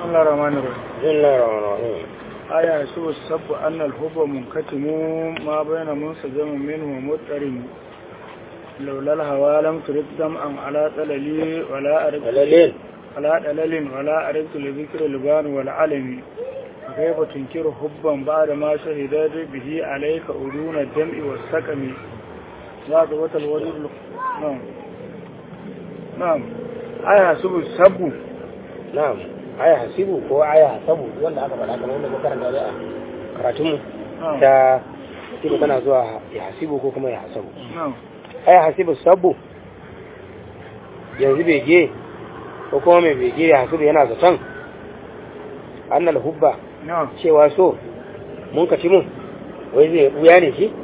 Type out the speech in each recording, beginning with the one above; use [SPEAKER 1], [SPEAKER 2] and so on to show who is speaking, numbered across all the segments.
[SPEAKER 1] الله الرحمن الرحيم
[SPEAKER 2] بسم الله الرحمن الرحيم
[SPEAKER 1] آية يسوع السب أن الحب منكتم ما بين منسجم منه ومضطرم لولا الهوى لم ترد دمعا على طللي ولا أردت
[SPEAKER 2] دلالين
[SPEAKER 1] على دلل ولا أردت لذكر البان والعلم كيف تنكر حبا بعد ما شهدت به عليك أذون الدمع والسقم لا دوة الوريد نعم نعم آية يسوع السب
[SPEAKER 2] na'am aya hasibu ko aya hasabu wanda aka faɗa kamar wanda muka karanta da a karatunmu
[SPEAKER 1] نعم
[SPEAKER 2] ta hasibu tana zuwa ya hasibu ko kuma ya hasabu
[SPEAKER 1] نعم
[SPEAKER 2] aya hasibu sabu yanzu bege ko kuma mai bege ya hasibu yana zaton annal hubba
[SPEAKER 1] نعم
[SPEAKER 2] cewa so mun kaci mun wai zai buya ne shi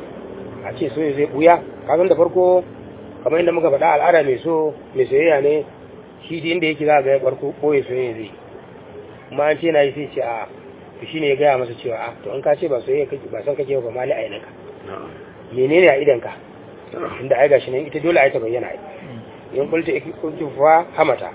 [SPEAKER 2] a ce so zai buya kasan da farko kamar inda muka faɗa al'ada mai so mai soyayya ne shi da inda yake za ga ya barko ɓoye soyayya zai kuma an ce na yi sai ce a to shi ne ya gaya masa cewa a to an ka ce ba soyayya kake ba san kake ba mali a yanaka menene a idanka inda ai gashi nan ita dole ai ta bayyana ai in kulta kuntu fa hamata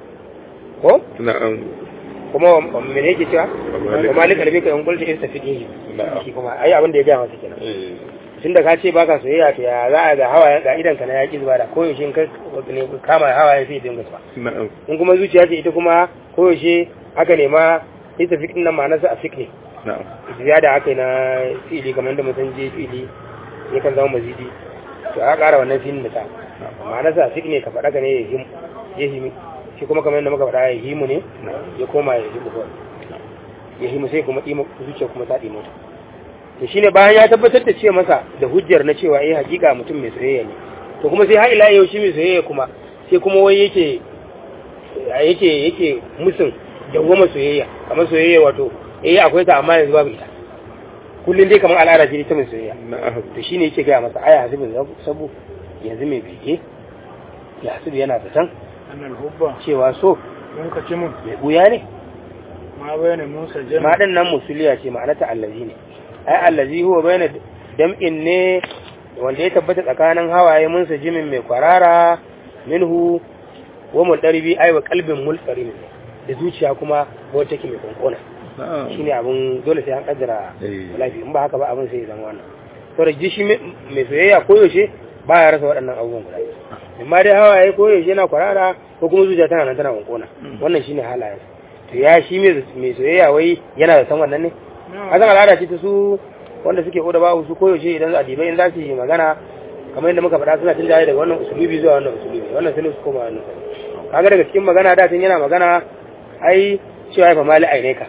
[SPEAKER 2] ko
[SPEAKER 3] na'am
[SPEAKER 2] kuma wa- mene yake cewa
[SPEAKER 3] malik-
[SPEAKER 2] wa malik albika in kulta istafidihi
[SPEAKER 3] Na'am.
[SPEAKER 2] shi kuma ai abin da ya gaya masa kenan
[SPEAKER 3] eh
[SPEAKER 2] tunda ka ce baka soyayya to ya za a ga hawayen ga idan ka na yaki zuba da koyaushe in kai ne kama hawayen sai dinga zuba
[SPEAKER 3] na'am
[SPEAKER 2] in kuma zuciya ce ita kuma koyaushe aka nema ita fikin nan ma'anarsa a fik ne
[SPEAKER 3] na'am
[SPEAKER 2] ziyada aka yi na fili kamar yadda mutum je fili ya kan zama mazidi to a ƙara wannan filin da ta ma'anarsa a fik ne ka faɗa ka ne ya himu ya himi shi kuma kamar yadda muka faɗa ya himu ne ya koma ya himu kawai ya himu sai kuma ɗimo zuciya kuma ta ɗimo ta to shine bayan ya tabbatar da ce masa da hujjar na cewa eh hakika mutum mai soyayya ne to kuma sai har ila yau shi mai soyayya kuma sai kuma wai yake yake yake musun dawwama soyayya kamar soyayya wato eh akwai ta amma yanzu babu ita kullun dai kamar al'ada ce ta mai soyayya
[SPEAKER 3] na'am
[SPEAKER 2] to shine yake gaya masa aya hasibin sabu yanzu mai bege ya hasibu yana zaton
[SPEAKER 1] أن الحب
[SPEAKER 2] cewa so
[SPEAKER 1] منكتم
[SPEAKER 2] mai buya ne
[SPEAKER 1] ما بين منسجم
[SPEAKER 2] ma din nan musuliya ce ma'anata allazi ne ai allazi huwa bayna dam'in ne wanda ya tabbata tsakanin hawaye mun sa jimin mai kwarara minhu wa muldarbi ai wa qalbin mulqarin da zuciya kuma wacce take mai konkona
[SPEAKER 3] na'am
[SPEAKER 2] shine abun dole sai an kaddara
[SPEAKER 3] Eh.
[SPEAKER 2] lafi in ba haka ba abin sai ya zama wannan to da jishi mai soyayya koyaushe ba ya rasa waɗannan abubuwan guda biyu amma dai hawaye koyaushe yana kwarara ko kuma zuciya tana nan tana konkona wannan shine halayen to ya shi mai mai soyayya wai yana da san wannan ne a zan al'ada ce ta su wanda suke oda babu su koyaushe idan za a dibai in za su yi magana kamar yadda muka faɗa suna cin jaye daga wannan usulubi zuwa wannan usulubi wannan sai su koma wannan kaga daga cikin magana da tun yana magana ai cewa ya fa mali aineka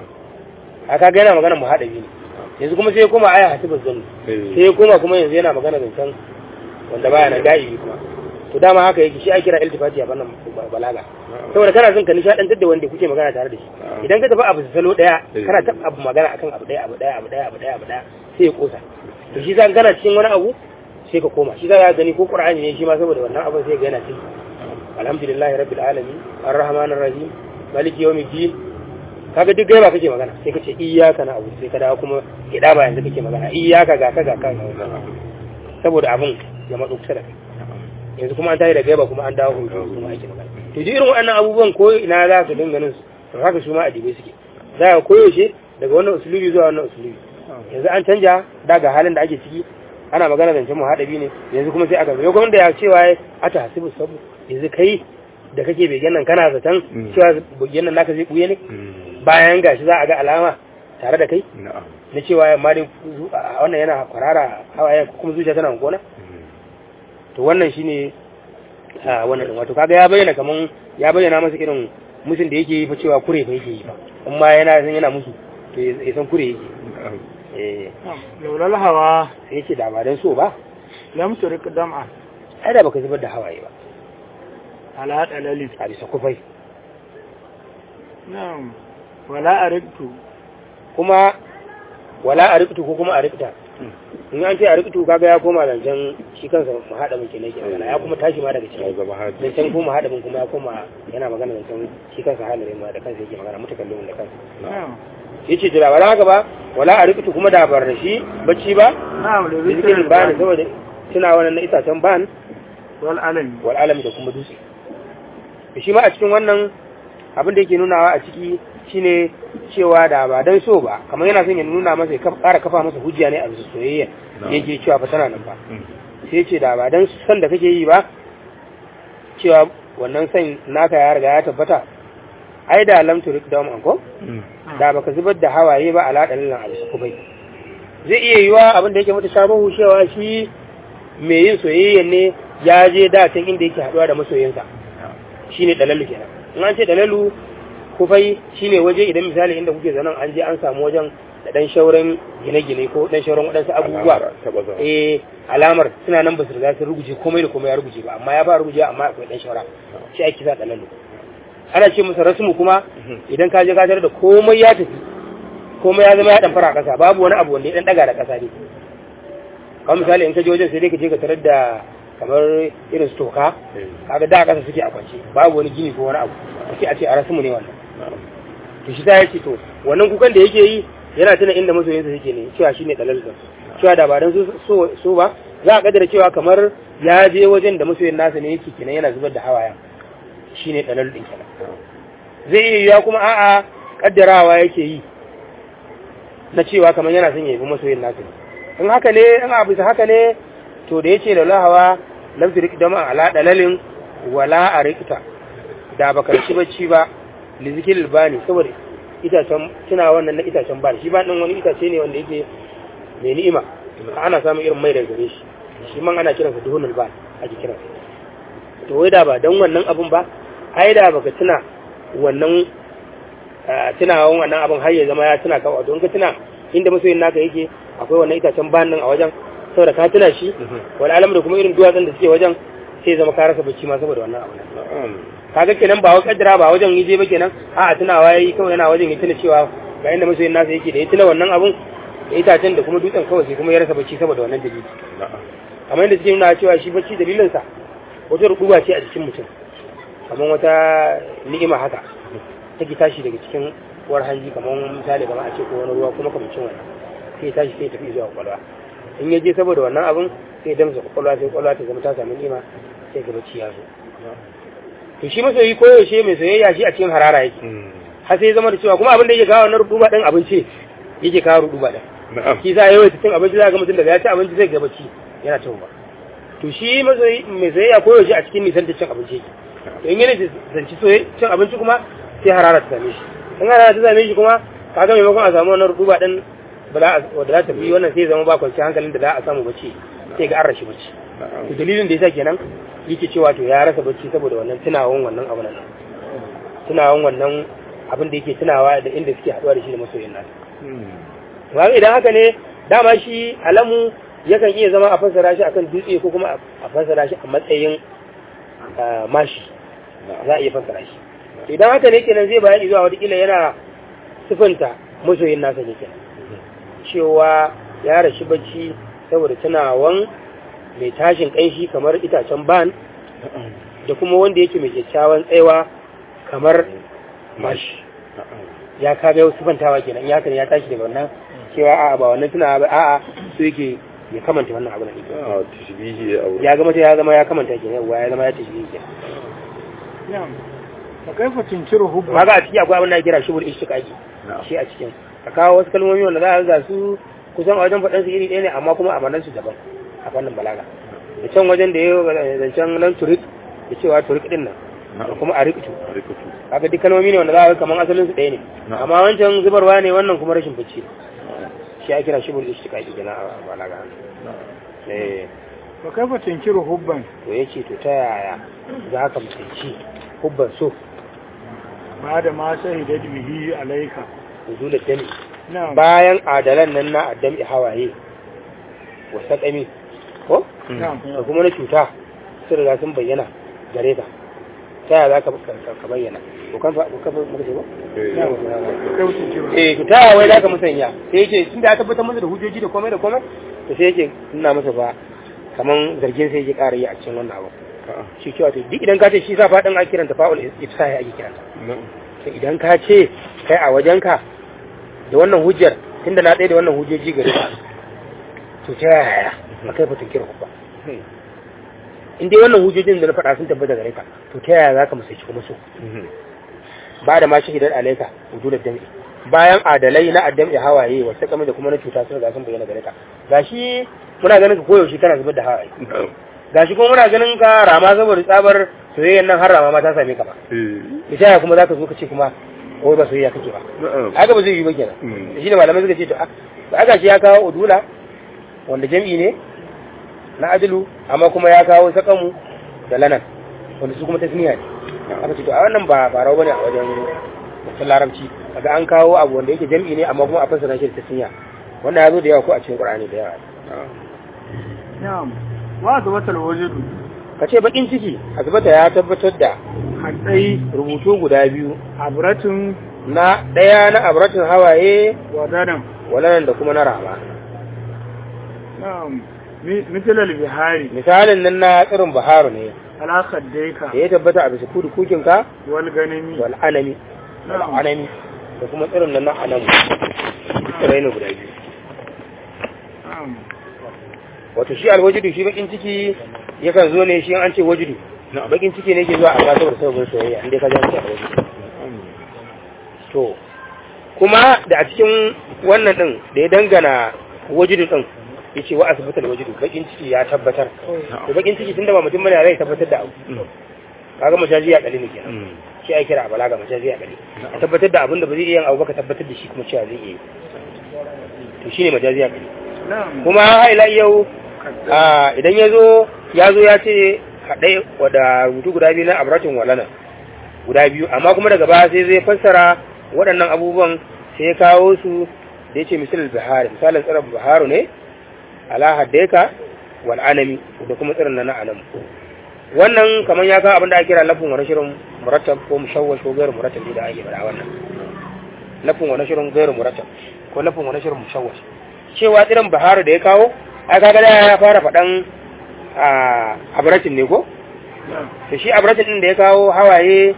[SPEAKER 2] a kaga yana magana mu haɗa biyu ne yanzu kuma sai ya koma aya hasibar zanni
[SPEAKER 3] eh
[SPEAKER 2] sai ya koma kuma yanzu yana magana zancen wanda baya na ga'ibi kuma to dama haka yake shi ake kira iltifati a fannin balaga saboda kana son ka nishadantar da wanda kuke magana tare da shi idan ka tafi abu su salo daya kana tafi abu magana akan abu daya abu daya abu daya abu daya abu daya sai ya kosa to shi zan kana cikin wani abu sai ka koma shi za ka gani ko qur'ani ne shi ma saboda wannan abin sai ga yana cikin alhamdulillahi rabbil alamin arrahmanir rahim maliki yawmiddin kaga duk gaiba kake magana sai ka ce iyyaka na abu sai ka dawo kuma kida ba yanzu kake magana iyyaka ga ka ga ka saboda abin ya matso kusa da kai yanzu kuma an tayi da gaiba kuma an dawo hutu kuma ake magana to duk irin waɗannan abubuwan ko ina za ka dinga ganin su to haka su ma adibai suke za ka koyaushe daga wannan usulubi zuwa wannan usulubi yanzu an canja daga halin da ake ciki ana magana zancen muhaɗabi ne yanzu kuma sai aka zo kuma da ya cewa ya ata hasibu sabu yanzu kai da kake begen nan kana zaton
[SPEAKER 3] Mm.
[SPEAKER 2] cewa begen nan naka zai buye ne
[SPEAKER 3] Mm.
[SPEAKER 2] bayan gashi za a ga alama tare da kai
[SPEAKER 3] na'am
[SPEAKER 2] na cewa yamma dai zu- a- wannan yana kwarara hawaye kuma zuciya tana gona
[SPEAKER 3] Mm.
[SPEAKER 2] to wannan shine a wannan din wato kaga ya bayyana kaman ya bayyana masa irin musun da yake yi fa cewa kure fa yake yi fa amma yana san yana musu to ya ya san kure yake
[SPEAKER 3] na'am
[SPEAKER 2] eh
[SPEAKER 1] لولا الهوى
[SPEAKER 2] sai yace da ba dan so ba
[SPEAKER 1] لم ترك دمعا
[SPEAKER 2] ai da baka zubar da hawaye ba
[SPEAKER 1] على دلل
[SPEAKER 2] a bisa kufai
[SPEAKER 1] نعم ولا أردت
[SPEAKER 2] kuma wala a riktu ko kuma a rikta in an ce a riktu kaga ya koma zancen shi kansa mu haɗa mun kenan ke magana ya kuma tashi ma daga
[SPEAKER 3] ya
[SPEAKER 2] ciki
[SPEAKER 3] zama haji
[SPEAKER 2] zancen kuma haɗa mun kuma ya koma yana magana zancen shi kansa halayen ma da kansa yake magana mutakallin da kansa
[SPEAKER 1] نعم
[SPEAKER 2] yace da ba haka ba wala a riktu kuma da bar da shi bacci ba
[SPEAKER 1] نعم لذكر
[SPEAKER 2] zikirin bani
[SPEAKER 1] البان
[SPEAKER 2] saboda tuna wannan na itacen ban
[SPEAKER 1] والألم
[SPEAKER 2] wal alami da kuma dutse to shi ma a cikin wannan abin da yake nunawa a ciki shine cewa da ba dan so ba kamar yana son ya nuna masa ya ƙara kafa masa hujja ne a bisa soyayya yake cewa fa tana nan ba sai ce da ba dan son da kake yi ba cewa wannan son naka ya riga ya tabbata ai da lam turik da mu ko da baka zubar da hawaye ba ala dalilan abu bai zai iya yiwa abin da yake mata shabahu cewa shi mai yin soyayya ne ya je da can inda yake haduwa da masoyinsa shine dalalu kenan in an ce dalalu kufai shine waje idan misali inda kuke zanen an je an samu wajen da dan shauran gine-gine ko dan shauran waɗansu abubuwa eh alamar suna nan ba su riga sun ruguje komai da komai ya ruguje ba amma ya ba ruguje amma akwai dan shaura shi ake sa dalalu ana ce masa rasmu kuma idan ka je ka da komai ya tafi komai ya zama ya dan fara kasa babu wani abu wanda ya dan daga da kasa ne kamar misali in ka je wajen sai dai ka je ka tarar da kamar irin su toka kaga da kasa suke a kwance babu wani gini ko wani abu sai a ce a rasmu ne wannan to shi ta yace to wannan kukan da yake yi yana tuna inda masoyinsa yake ne cewa shine dalal din cewa da ba dan so so ba za a kaddara cewa kamar ya je wajen da masoyin nasa ne yake kenan yana zubar da hawaya shine dalal din kenan zai iya yiwa kuma a'a kaddarawa yake yi na cewa kamar yana son ya yi masoyin nasa ne in haka ne in abu haka ne to da yace da lahawa lam turik dama ala dalalin wala arikta da baka ci bacci ba lizikil bani saboda itacen tuna wannan na itacen bani shi ba din wani itace ne wanda yake mai ni'ima ana samun irin mai daga gare shi shi man ana kiransa duhunul bani ake kiransa to wai da ba dan wannan abun ba ai da baka tuna wannan tunawan wannan abun har ya zama ya tuna ka wato in ka tuna inda masoyin naka yake akwai wannan itacen banin a wajen saboda ka tuna shi wani alam da kuma irin duwatsun da suke wajen sai zama ka rasa bacci ma saboda wannan abu kaga kenan ba wa kaddara ba wajen yi ba kenan a a tunawa yayi kawai yana wajen ya tuna cewa ga inda masoyin nasa yake da ya tuna wannan abun da itacen da kuma dutsen kawai sai kuma ya rasa bacci saboda wannan dalili kamar yadda suke nuna cewa shi bacci dalilinsa wata rubuwa ce a jikin mutum kamar wata ni'ima haka take tashi daga cikin war hanji kamar misali kamar a ce ko wani ruwa kuma kamar cin wannan sai tashi sai tafi zuwa kwakwalwa in ya je saboda wannan abin sai damsa kwakwalwa sai kwakwalwa ta zama ta sami nima sai ga bacci ya zo to shi masoyi ko yaushe mai soyayya shi a cikin harara yake har sai zama da cewa kuma abin da yake kawo wannan ruduba din abinci yake kawo ruduba din shi sa yawan cin abinci za ga mutum daga ya ci abinci zai ga bacci yana cin ba to shi masoyi mai soyayya ko yaushe a cikin nisan da cin abinci yake to in yana zanci cin abinci kuma sai harara ta same shi in harara ta same shi kuma kaga maimakon a samu wannan ruduba din ba za a za ta fi wannan sai zama ba kwanci hankalin da za a samu bacci sai ga an rashi bacci to dalilin da yasa kenan yake cewa to ya rasa bacci saboda wannan tunawan wannan abu nan tunawan wannan abin da yake tunawa da inda suke haduwa da shi da masoyin nasa to idan haka ne dama shi alamu yakan iya zama a fassara shi akan dutse ko kuma a fassara shi a matsayin mashi za a iya fassara shi idan haka ne kenan zai bayani zuwa wata kila yana sifanta masoyin nasa ne kenan cewa ya rashi bacci saboda tunawan mai tashin ƙanshi kamar itacen ban da kuma wanda yake mai kyakkyawan tsayawa kamar mashi ya kaga yau sifantawa kenan ya kan ya tashi daga wannan cewa a'a ba wannan tunawa ba a'a su yake ya kamanta wannan abu na ya gama ya zama ya kamanta kenan yawa ya zama ya tashbihi kenan
[SPEAKER 1] fa kaifa tunkiru hubba
[SPEAKER 2] kaga a ciki akwai abin da kira shubul ishtiqaqi shi a cikin ka kawo wasu kalmomi wanda za a ga su kusan a wajen faɗan su iri ɗaya ne amma kuma a manan su daban a fannin balaga da can wajen da ya zancen nan turik da cewa turik din nan da kuma a riktu kaga duk kalmomi ne wanda za a ga kamar asalin su ɗaya ne amma wancan zubarwa ne wannan kuma rashin bacci shi a kira shubul ishtiqaqi kenan a balaga eh
[SPEAKER 1] fa kaifa tunkiru hubban
[SPEAKER 2] to yace to ta yaya za ka mutunci hubban so
[SPEAKER 1] ba da ma shahidat bihi alaika
[SPEAKER 2] nuzulul dami
[SPEAKER 1] na'am
[SPEAKER 2] bayan adalan nan na addami hawaye wa sakami ko
[SPEAKER 1] na'am
[SPEAKER 2] da kuma na cuta sun riga sun bayyana gare ka ta yaya za ka ka bayyana ko kan ko kan muka ce ba
[SPEAKER 1] kaifa tunkiru
[SPEAKER 2] eh to ta yaya wai za ka musanya sai yake tun da ya tabbatar masa da hujjoji da komai da komai to sai yake nuna masa ba kaman zargin sai yake ƙara yi a cikin wannan abu shi cewa to duk idan ka ce shi sa faɗin a kiranta fa'ul ifsahi ake kiranta to idan ka ce kai a wajenka da wannan hujjar tunda na tsaye da wannan hujjoji gare ka to ta yaya a kai fatan kira ba in dai wannan hujjojin da na faɗa sun tabbata gare ka to ta yaya za ka musaici kuma so ba da ma shahidar alaika wujudar dami bayan adalai na addam ya hawaye wasu kame da kuma na cuta sun ga sun bayyana gare ka gashi muna ganin ka koyaushe kana zubar da hawaye gashi kuma muna ganin ka rama saboda tsabar soyayyan nan har rama ma ta same ka ba misali kuma zaka zo ka ce kuma wai ba soyayya kake ba haka ba zai yi ba kenan shi ne malamai suka ce to a ga shi ya kawo udula wanda jam'i ne na adilu amma kuma ya kawo sakamu da lanan wanda su kuma tasniya ne aka ce to a wannan ba farau bane a wajen wasan larabci kaga an kawo abu wanda yake jam'i ne amma kuma a fassara shi da tasniya wannan ya zo da yawa ko a cikin qur'ani da yawa
[SPEAKER 1] na'am wa zabatal wajidu
[SPEAKER 2] kace bakin ciki azbata ya tabbatar da
[SPEAKER 1] haddai
[SPEAKER 2] rubutu guda biyu
[SPEAKER 1] abratun
[SPEAKER 2] na daya na abratin hawaye
[SPEAKER 1] wadadan
[SPEAKER 2] walanan da kuma na rama
[SPEAKER 1] na'am misalal bihari
[SPEAKER 2] misalin nan na tsirin baharu ne
[SPEAKER 1] ala khaddaika
[SPEAKER 2] da ya tabbata a bisa kudu kukinka
[SPEAKER 1] wal ganami
[SPEAKER 2] wal anami wal
[SPEAKER 1] Na'am.
[SPEAKER 2] anami da kuma tsirin nan na anamu tsirai ne guda biyu
[SPEAKER 1] na'am
[SPEAKER 2] wato shi alwajidu shi bakin ciki yakan zo ne shi an ce wajidu bakin ciki ne ke zuwa amma saboda sababin soyayya inda ka ji an ce alwajidu to kuma da a cikin wannan din da ya dangana wajidu din yace wa asbatal wajidu bakin ciki ya tabbatar to bakin ciki tunda ba mutum bane zai tabbatar da abu kaga majazi ya kali ne kenan shi ai kira a balaga majazi ya kali a tabbatar da abin da ba zai iya yin abu ba ka tabbatar da shi kuma cewa zai iya yi. to shine majazi ya kali
[SPEAKER 1] na'am
[SPEAKER 2] kuma haila yau a idan ya zo ya zo ya ce haɗe da rubutu guda biyu na abratin walana guda biyu amma kuma daga baya sai zai fassara waɗannan abubuwan sai ya kawo su da ya ce misalin bihari misalin tsirin biharu ne ala haddeka wal anami da kuma tsirin na na anamu wannan kamar ya kawo abin da ake kira lafin wani shirin murattab ko mushawwash ko gairu murattab da ake faɗa wannan lafin wani shirin gairu murattab ko lafin wani shirin mushawwash cewa tsirin biharu da ya kawo ai kaga da ya fara faɗan a abratin ne ko
[SPEAKER 1] na'am
[SPEAKER 2] to shi abratin din da ya kawo hawaye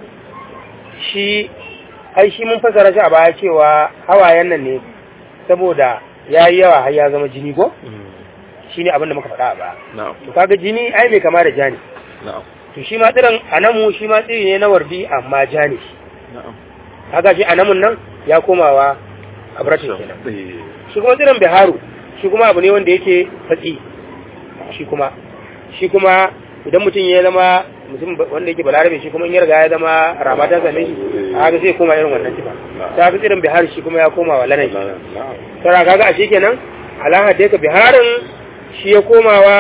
[SPEAKER 2] shi ai shi mun fasara shi a baya cewa hawayen nan ne saboda ya yi yawa har ya zama jini ko shi ne abin da muka faɗa a baya
[SPEAKER 3] na'am
[SPEAKER 2] to kaga jini ai mai kama da jani
[SPEAKER 3] na'am
[SPEAKER 2] to shi ma tsirin anamu shi ma tsiri ne na wardi amma jani shi
[SPEAKER 3] na'am
[SPEAKER 2] kaga shi anamun nan ya komawa abratin kenan shi kuma tsirin biharu shi kuma abu ne wanda yake fatsi shi kuma shi kuma idan mutum ya zama mutum ba- wanda yake balarabe shi kuma in ya riga ya zama rama ta same shi a haka zai koma irin wannan tifa ta fi tsirin biharu shi kuma ya koma wa lanan
[SPEAKER 3] na'am
[SPEAKER 2] tara kaga a shi kenan alaha da ka biharin shi ya koma wa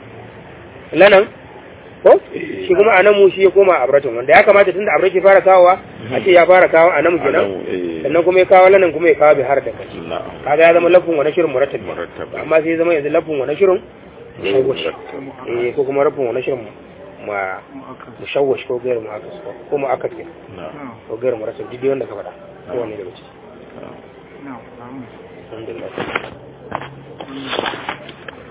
[SPEAKER 2] lanan ko shi kuma anamu shi ya koma abratin wanda ya kamata tunda abratin fara kawowa a ce ya fara kawo anamu kenan
[SPEAKER 3] Anamu, eh.
[SPEAKER 2] sannan kuma ya kawo lanan kuma ya kawo bihar da kashi
[SPEAKER 3] na'am
[SPEAKER 2] kaga ya zama lafin wani shirin murattab
[SPEAKER 3] Murattab.
[SPEAKER 2] amma sai ya zama yanzu lafin wani shirin mushawwash
[SPEAKER 3] Murattab.
[SPEAKER 2] eh ko kuma lafin wani shirin ma
[SPEAKER 1] mu'akkad
[SPEAKER 2] mushawwash ko gairu mu'akkas ko mu'akkas ke
[SPEAKER 3] na'am
[SPEAKER 1] na'am
[SPEAKER 2] ko gairu murattab duk dai wanda ka faɗa ko wanne daga ciki
[SPEAKER 3] na'am
[SPEAKER 1] na'am na'am
[SPEAKER 2] alhamdulillah
[SPEAKER 1] Mm.